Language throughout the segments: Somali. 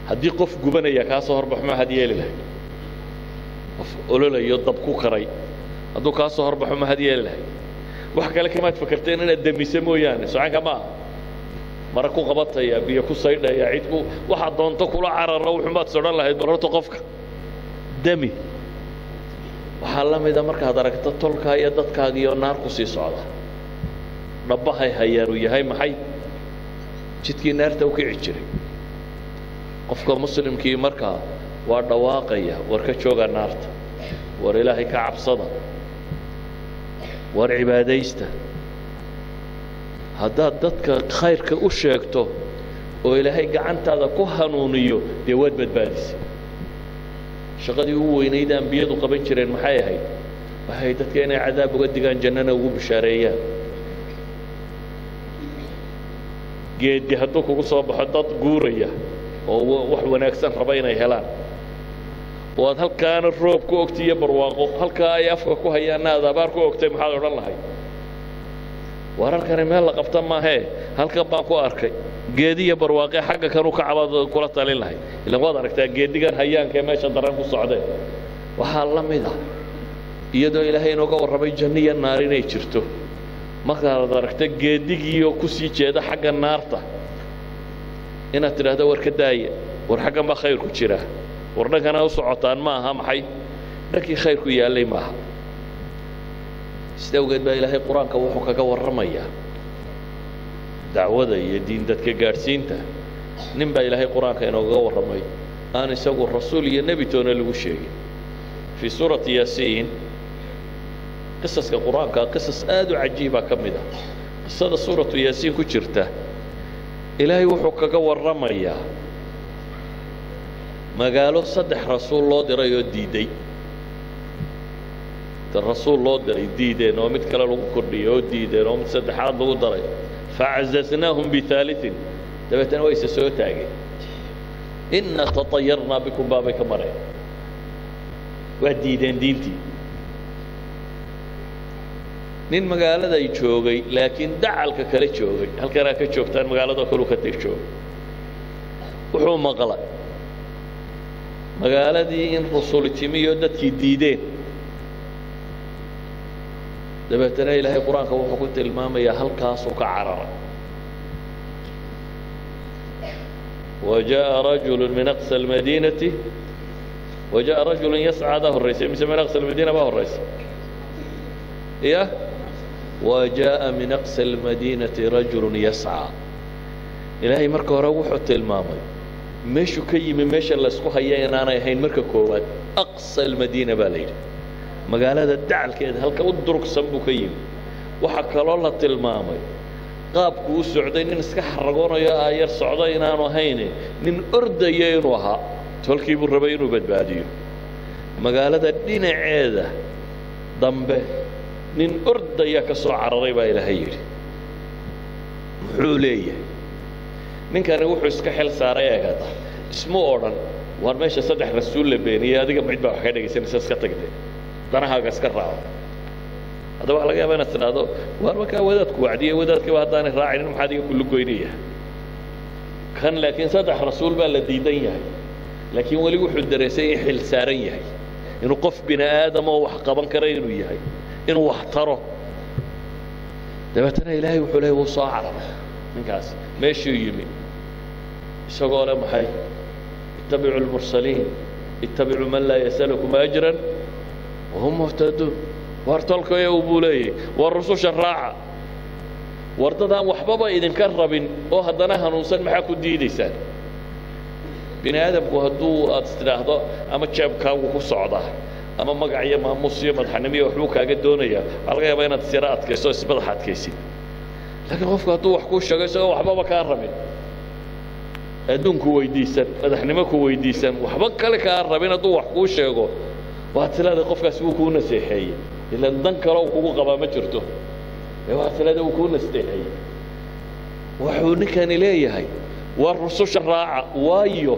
haddii qof gubanaya kaa soo horbax maxaad yeeli lahay qof ololayo dab ku karay hadduu kaa soo horbaxo maxaad yeeli lahay wax kale kamaad fakerteen inaad damiso mooyaane socanka ma aha mara ku qabataya biyo ku saydhaya cid ku waxaad doonto kula cararo wuxumaad sodhan lahayd bal horta qofka demi waxaa la mida markaad aragto tolkaa iyo dadkaagiioo naar ku sii socda dhabbahay hayaan uu yahay maxay jidkii naarta u kici jiray qofka muslimkii markaa waa dhawaaqaya war ka jooga naarta war ilaahay ka cabsada war cibaadaysta haddaad dadka khayrka u sheegto oo ilaahay gacantaada ku hanuuniyo dee waad badbaadisay shaqadii ugu weynayd ambiyadu qaban jireen maxay ahayd waxay dadka inay cadaab uga digaan jannana ugu bishaareeyaan geedi hadduu kugu soo baxo dad guuraya oo wax wanaagsan raba inay helaan oo aad halkaana roob ku ogtay iyo barwaaqo halkaa ay afka ku hayaanna aad abaar ku ogtay maxaad odhan lahayd wararkani meel la qabta maahee halkan baan ku arkay geediya barwaaqe xagga kanuu ka cabaad kula talin lahayd ilan waad aragtaa geedigan hayaankaee meesha daran ku socdeen waxaa la mid ah iyadoo ilaahay inooga warramay janno iyo naar inay jirto markaad aragta geedigiiyo ku sii jeeda xagga naarta inaad tidhaahdo war ka daaya war xaggan baa khayrku jiraa war dhankana u socotaan ma aha maxay dhankii khayrku yaallay maaha sida awgeed baa ilaahay qur-aanka wuxuu kaga warramayaa dacwada iyo diin dadka gaadhsiinta nin baa ilaahay qur-aanka inoogaga warramay aan isagu rasuul iyo nebi toona lagu sheegin fii suurati yaasiin qisaska qur-aanka qisas aad u cajiiba ka mid ah qisada suuratu yaasiin ku jirta ilaahay wuxuu kaga warramayaa magaalo saddex rasuul loo diray oo diidey rasuul loo diray diideen oo mid kale lagu kordhiyey oo diideen oo mid saddexaad lagu daray facazaznaahum biaaliin dabeetana wayse soo taageen inna taطayarnaa bikum baabay ka mareen waa diideen diintii nin magaaladay joogay laakiin dacalka kale joogay halkanaa ka joogtaan magaalado kalu ka teg joogay wuxuu maqlay magaaladii in rusuli timiyo dadkii diideen dabeetana ilaahay qur-aanka wuxuu ku tilmaamayaa halkaasuu ka cararay وجاء رجل من أقصى المدينة وجاء رجل يسعى ده الرئيس من من أقصى المدينة ما هو الرئيس إيه وجاء من أقصى المدينة رجل يسعى إلهي مركو روح التلمامي meeshuu ka yimi meesha laysku haya inaanay ahayn marka koowaad aqsa almadiina baa la yidhi magaalada dacalkeeda halka u durugsan buu ka yimi waxaa kaloo la tilmaamay qaabku u socday nin iska xaragoonayo aayar socda inaanu ahayne nin ordaya inuu ahaa tolkii buu rabay inuu badbaadiyo magaalada dhinaceeda dambe nin ordaya ka soo cararay baa ilaahay yidhi muxuu leeyahay ninkani wuxuu iska xil saaray eegada ismu odhan waar meesha saddex rasuul la beeniyey adiga mid baa wax ka dhegaysanaysa iska tagde danahaaga iska raaco haddaba waxa laga yaaba inaad tidhaahdo waar markaa wadaadku wacdiyey wadaadkiiba haddaanay raacinin maxaa adiga kullu goynaya kan laakiin saddex rasuul baa la diidan yahay laakiin weli wuxuu dareesay in xil saaran yahay inuu qof bini aadama oo wax qaban kara inuu yahay inuu wax taro dabeetana ilaahay wuxuu leeyay wuu soo cararay ninkaas meeshuu yimi isagoo le maxay ittabicu lmursaliin ittabicuu man laa yasalukum ajran wahum muhtaduun war tolkayo buu leeyahy war rususha raaca war dadaan waxbaba idinka rabin oo haddana hanuunsan maxaa ku diidaysaan bini aadamku hadduu aad tidhaahdo ama jeebkaagu ku socdaa ama magac iyo maamuus iyo madaxnimo iyo waxbuu kaaga doonayaa waxaa laga yaabaa inaad sira adkayso o ismadax adkaysid laakiin qofku hadduu wax kuu sheego isagoo waxbaba kaa rabin adduunku weydiisan madaxnimo ku weydiisan waxba kale kaa rabin hadduu wax kuu sheego waad tilaada qofkaasi wuu kuu naseexeeyey ilan dan kaloo kugu qabaa ma jirto ee waad tilaada wuu kuu nasteexeeyey wuxuu ninkani leeyahay war rususha raaca waayo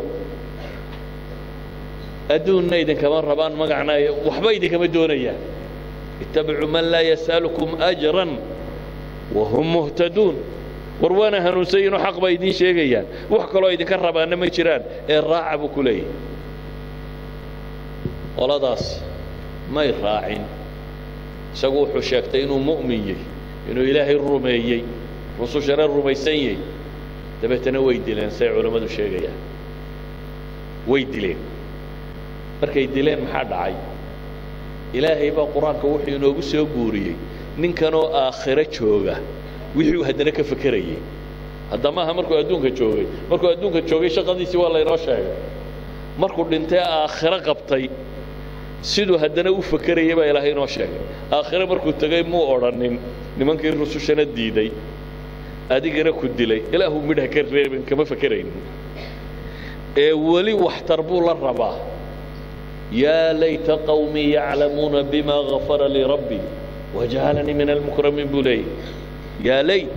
adduunna idinkama rabaan magacna waxba idinkama doonayaan ittabicuu man laa yas'alukum ajran wahum muhtaduun war waana hanuunsayiinoo xaq baa idiin sheegayaan wax kaloo idinka rabaana ma jiraan ee raaca buu ku leeyahy qoladaas may raacin isagu wuxuu sheegtay inuu mu'min yahy inuu ilaahay rumeeyey rusushana rumaysan yahy dabeetana way dileen say culammadu sheegayaan way dileen markay dileen maxaa dhacay ilaahay baa qur-aanka wuxuu inoogu soo guuriyey ninkanoo aakhiro jooga wixii uu haddana ka fekerayey hadda maaha markuu adduunka joogay markuu adduunka joogay shaqadiisii waa laynoo sheegay markuu dhintay aakhiro qabtay siduu haddana u fekerayay baa ilaahay inoo sheegay aakhiro markuu tegay muu odhanin nimankii rusushana diiday adigana ku dilay ilaahu midha ka reebin kama fekeraynin ee weli waxtar buu la rabaa yaa layta qawmii yaclamuuna bima gafara lii rabbii wajacalanii min almukramiin buu leeyay yaa layt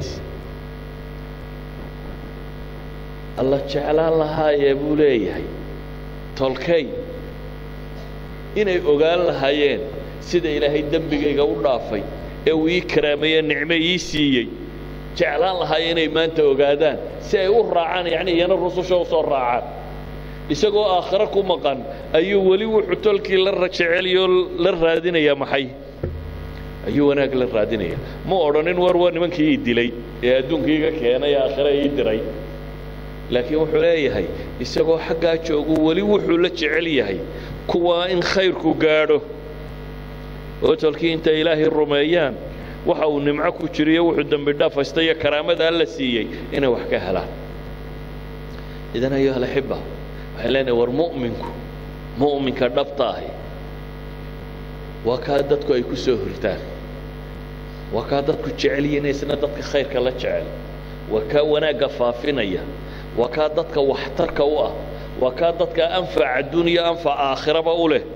alla jeclaan lahaayee buu leeyahay tolkay inay ogaan lahaayeen sida ilaahay dembigayga u dhaafay ee uu ii karaameeye nicme ii siiyey jeclaan lahaayee inay maanta ogaadaan si ay u raacaan yacni iyana rususha u soo raacaan isagoo aakhiro ku maqan ayuu weli wuxuu tolkii la jeceliyoo la raadinayaa maxay ayuu wanaag la raadinaya ma odhanin war waa nimankii ii dilay ee adduunkii iga keenay ee aakhiro ii diray laakiin wuxuu leeyahay isagoo xaggaa joogu weli wuxuu la jecel yahay kuwaa in khayrku gaadho oo tolkii intay ilaahay rumeeyaan waxa uu nimco ku jiriyo wuxuu dembi dhaafaysta iyo karaamada alla siiyey inay wax ka helaan idan ayuha alaxiba waxay leenahay war mu'minku mu'minka dhabta ahi waa kaa dadku ay ku soo hurtaan waa kaa dadku jecel yihiin isna dadka khayrka la jecel waa kaa wanaagga faafinaya waa kaa dadka waxtarka u ah waa kaa dadka anfac adduuniya anfac aakhiraba u leh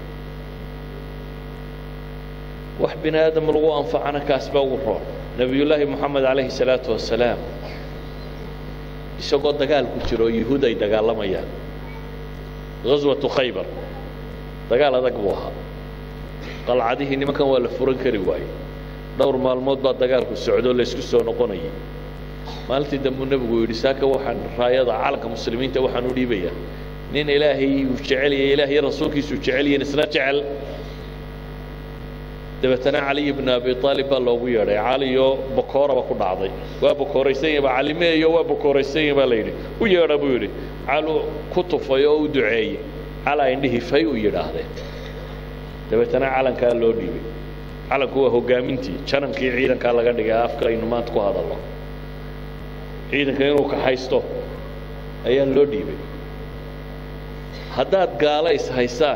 wax bini aadam lagu anfacana kaas baa ugu roon nebiyullaahi moxamed calayhi salaatu wasalaam isagoo dagaal ku jiro yuhuud ay dagaalamayaan ghaswatu khaybar dagaal adag buu ahaa qalcadihii nimankan waa la furan kari waayey dhowr maalmood baa dagaalku socdoo laysku soo noqonayay maalintii dambuu nebigu yidhi saaka waxaan raayada calanka muslimiinta waxaan u dhiibayaa nin ilaahay uu jecel yahay ilaahay rasuulkiisu jecel yihiin isna jecel dabeetana caliy ibnu abi aalib baa loogu yeedhay caliyoo bokooraba ku dhacday waa bokooraysan yahi ba calimeeyo waa bokooraysan yahi baa la yidhi u yeedha buu yidhi calu ku tufay oo u duceeyey calaa indhihii fay u yidhaahdeen dabeetana calankaa loo dhiibay calanku waa hogaamintii janankii ciidankaa laga dhigay afka aynu maanta ku hadalno ciidanka inuu kaxaysto ayaa loo dhiibay haddaad gaalo ishaysaan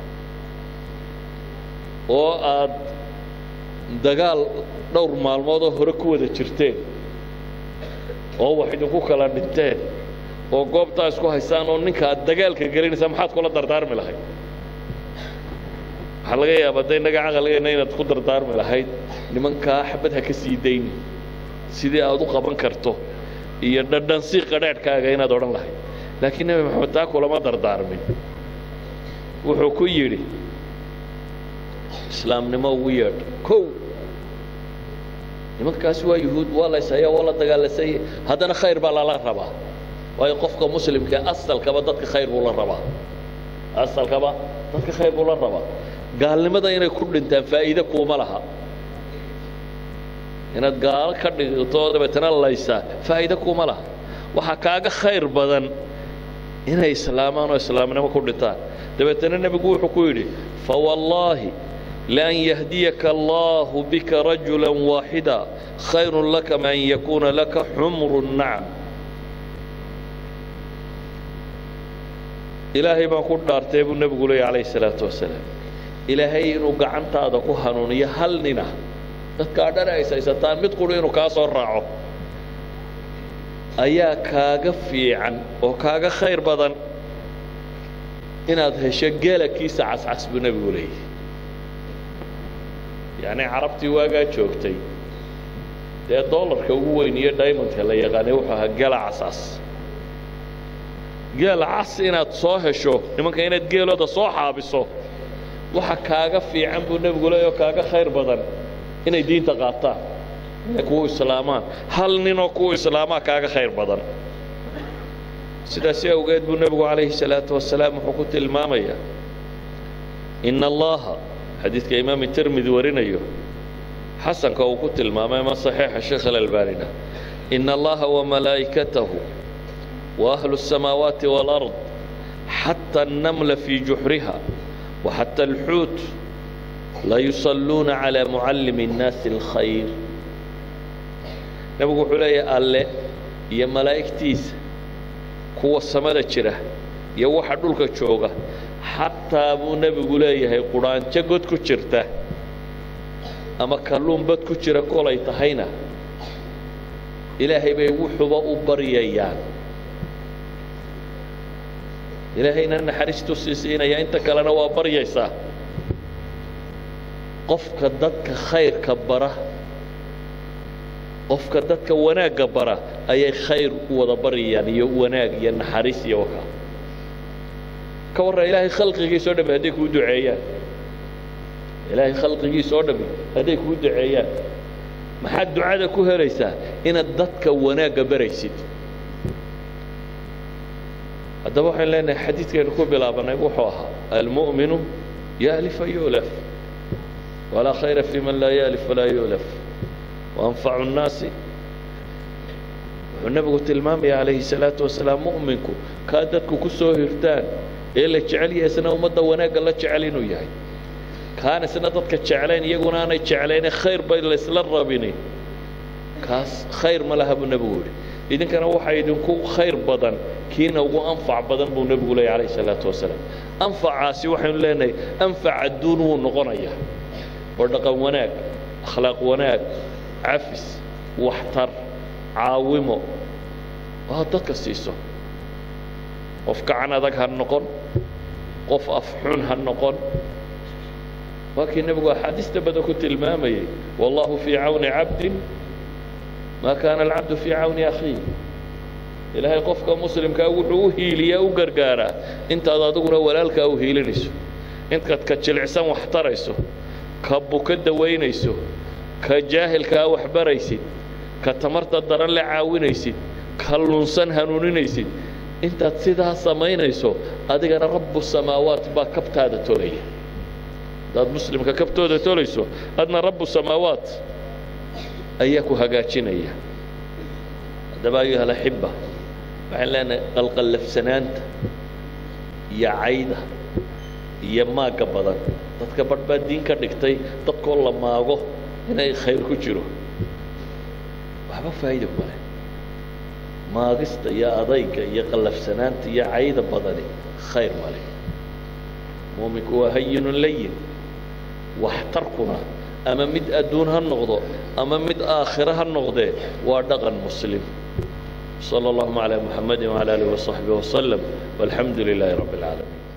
oo aad dagaal dhowr maalmoodoo hore ku wada jirteen oo wax idinku kala dhinteen oo goobtaa isku haysaan oo ninka aad dagaalka gelinaysaa maxaad kula dardaarmi lahayd waxaa laga yaabaa da innaga caqligeenna inaad ku dardaarmi lahayd nimankaa xabad ha ka sii dayni sidii aad u qaban karto iyo dhadhansi qadhaadhkaaga inaad odhan lahayd laakiin nebi maxamed taa kulama dardaarmin wuxuu ku yidhi islaamnimo ugu yeedh kow nimankaasi waa yuhuud waa la ishaya waa la dagaalasay haddana khayr baa lala rabaa waayo qofka muslimka asalkaba dadka khayr buu la rabaa asalkaba dadka khayr buu la rabaa gaalnimada inay ku dhintaan faa'iide kuuma laha inaad gaalo ka dhigto dabeetana laysaa faa'iide kuuma laha waxaa kaaga khayr badan inay islaamaan oo islaamnimo ku dhintaan dabeetana nebigu wuxuu ku yidhi fawallaahi لأن يهديك الله بك رجلا واحدا خير لك من أن يكون لك حمر النعم إلهي ما كنت أرتيب النبي قولي عليه الصلاة والسلام إلهي إنه قعنت هذا كهنون يهلننا dadkaa dhan ay saysataan mid quri inuu kaa soo raaco ayaa kaaga fiican oo kaaga khayr badan inaad hesho geelakiisa cascas buu nebigu leeyahy yacni carabtii waagaa joogtay dee dollarka ugu weyn iyo diamondka la yaqaanay wuxuu ahaa geela cascas geela cas inaad soo hesho nimanka inaad geelooda soo xaabiso waxa kaaga fiican buu nebigu leeyahy oo kaaga khayr badan inay diinta qaataan inay kugu islaamaan hal ninoo kugu islaamaa kaaga khayr badan sidaasi awgeed buu nebigu calayhi الsalaaةu wasalaam wuxuu ku tilmaamayaa ina allaha xadiidka imaam tirmidi warinayo xasanka uu ku tilmaamay ama صaxiixa sheekh alalbanina ina allaha wamalaa'ikatahu waahlu الsamaawaati wاlأrض xatى الnamla fii juxriha waxatى اlxuut layusaluuna calى mucallimi الnaasi اlkhayr nebigu wuxuu leeyahay alle iyo malaa'igtiisa kuwa samada jira iyo waxa dhulka jooga xataa buu nebigu leeyahay qudhaanjo god ku jirta ama kalluun bad ku jira kolay tahayna ilaahay bay wuxuba u baryayaan ilaahayna naxariistuu sii siinaya inta kalena waa baryaysaa qofka dadka khayrka bara qofka dadka wanaagga bara ayay khayr u wada baryayaan iyo wanaag iyo naxariis iyo wakaa ka warra ilaahay khalqigiisa o dhami hadday kuu duceeyaan ilaahay khalqigiisa oo dhami hadday kuu duceeyaan maxaad ducada ku helaysaa inaad dadka wanaagga baraysid haddaba waxaynu leenahay xadiidkaynu ku bilaabannay wuxuu ahaa almu'minu yaalifa yu'laf walaa khayra fi man laa yaalif walaa yu'laf waanfacu الnaasi wuxuu nebigu tilmaamaya calayhi الsalaatu wasalaam mu'minku kaa dadku ku soo hirtaan ee la jecel yahay isna ummadda wanaagga la jecel inuu yahay kaan isna dadka jeclayn iyaguna aanay jeclayne khayr bay laysla rabini kaas khayr ma laha buu nebigu yidhi idinkana waxaa idinku khayr badan kiina ugu anfac badan buu nebigu leeyay calayhi الsalaatu wasalaam anfacaasi waxaynu leenahay anfac adduun wuu noqonayaa oo dhaqan wanaag akhlaaq wanaag cafis waxtar caawimo waa dadka siiso qof gacan adag ha noqon qof afxun ha noqon waa kii nebigu axaadiista badan ku tilmaamayey wallahu fii cawni cabdin maa kaana alcabdu fii cawni akhiih ilaahay qofka muslimkaa wuxuu u hiiliyaa u gargaaraa intaad adiguna walaalkaa u hiilinayso intaad ka jilicsan wax tarayso ka buka dawaynayso ka jaahilkaa wax baraysid ka tamarta daran la caawinaysid ka lunsan hanuuninaysid intaad sidaa samaynayso adigana rabbu samaawaat baa kabtaada tolaya haddaad muslimka kabtooda tolayso adna rabbu samaawaat ayaa ku hagaajinaya haddaba ayuha alaxiba waxaan leenahay qalqallafsanaanta iyo cayda iyo maagga badan dadka badh baa diin ka dhigtay dadkoo la maago inay khayr ku jiro waxba faa'iida male maagista iyo adayga iyo qallafsanaanta iyo cayda badani khayr male muuminku waa hayinun layin waxtarkuna ama mid adduun ha noqdo ama mid aakhiro ha noqdee waa dhaqan muslim صلى اللهم على محمد وعلى آله وصحبه وسلم والحمد لله رب العالمين